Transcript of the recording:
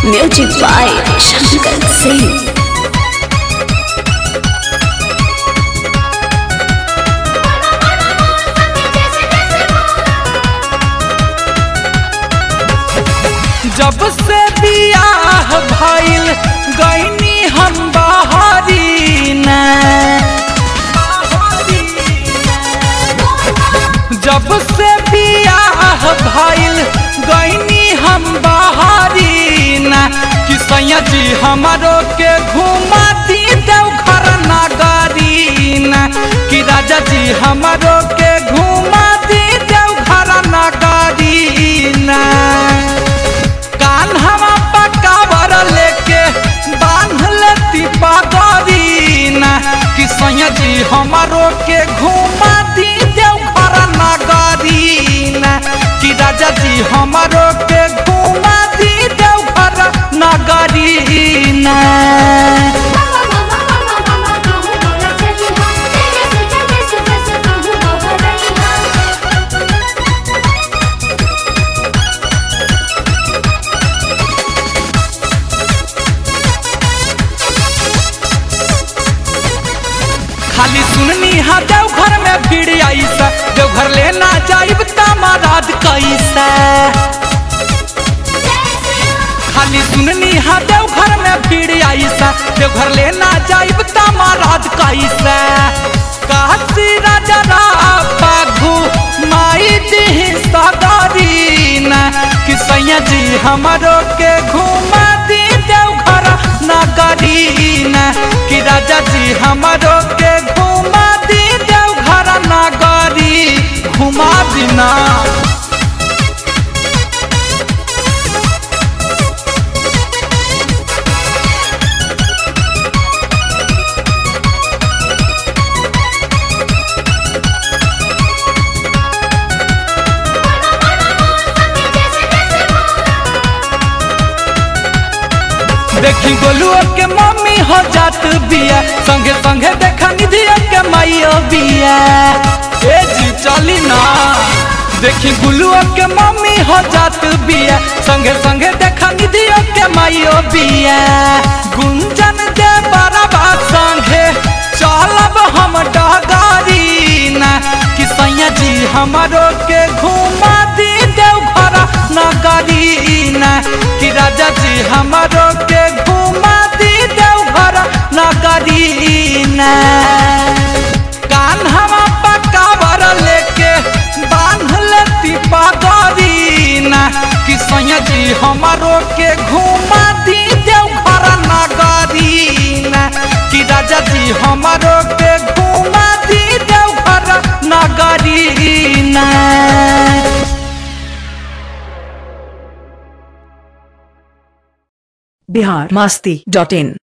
Music by Shankar Singh. जब से बियाह भइल गईनी हम बहरी न जब से बियाह भइल गईनी हम बहरी न कि सैया जी हमारो के घुमा दी देवघर नगरी न कि राजा जी हमारो के घुमा दी देवघर नगरी न कान्हवा पकावर लेके बांध लेती पगरीना कि सैया जी हमारो के घुमा दी देवघर नगरीना कि राजा जी हमारो के घुमा दी देवघर नगरीना खाली सुननी हा देवघर में भीड़ आईसा देवघर लेना जाइब तमाराद कैसा खाली सुननी हा देवघर में भीड़ आईसा देवघर लेना जाइब तमाराद कैसा काशी राजा पाघू माई दी सदरीना कि सैया जी हमारो के घुमा दी देवघर नगरीना कि राजा जी हमारो के घुमा दी देवघर नगरी घुमा दीना देखी गोलुओ के मम्मी हो जात बिया संगे संगे देखा निधिया के माइयो बिया ए जी चली ना देखी गुलुओ के मम्मी हो जात बिया संगे संगे देखा निधिया के माइयो बिया गुंजन दे बराबा संगे चलब हम डगारी ना कि सैया जी हमारो के घुमा दी देवघर नगरी ना कि राजा जी हमारो के घुमा दी देवघर नगरी ना कान्हवा पकावर लेके बांध लेती पगरी ना कि सैया जी हमारो के घुमा दी देवघर नगरी ना कि राजा जी हमारो के घुमा दी देवघर नगरी ना बिहार मस्ती डॉट इन